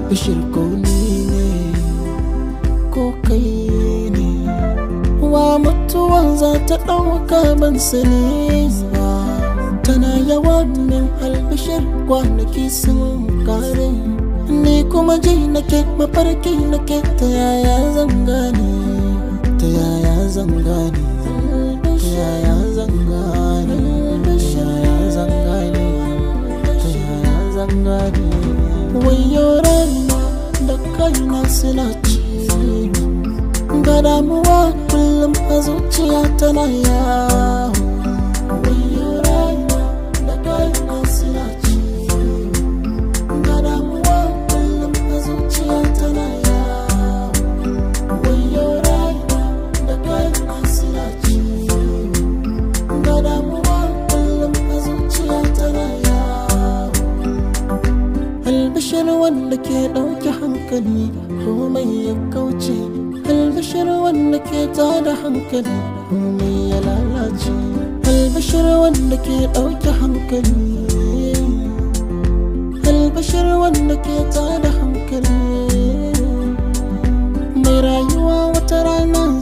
albishir ko ni ne ko kai ne wa mutuwa za ta ɗauka ban sani ba tana yawa min albishir kwanaki sun kare ni kuma ji nake mafarki nake ta yaya zan gane ta yaya zan gane ta yaya zan gane ta yaya zan gane ta yaya zan gane wayo rana da kaina suna ciwo ga damuwa kullum a zuciya tana yawo wayo rana da kaina suna ciwo ga damuwa kullum a zuciya tana yawo wayo rana da kaina suna ciwo ga damuwa kullum a zuciya tana yawo albishir wanda ke ɗauke hankali komai ya kauce albishir wanda ke tada hankali komai ya lalace albishir wanda ke ɗauke hankali albishir wanda ke tada hankali mai rayuwa wata rana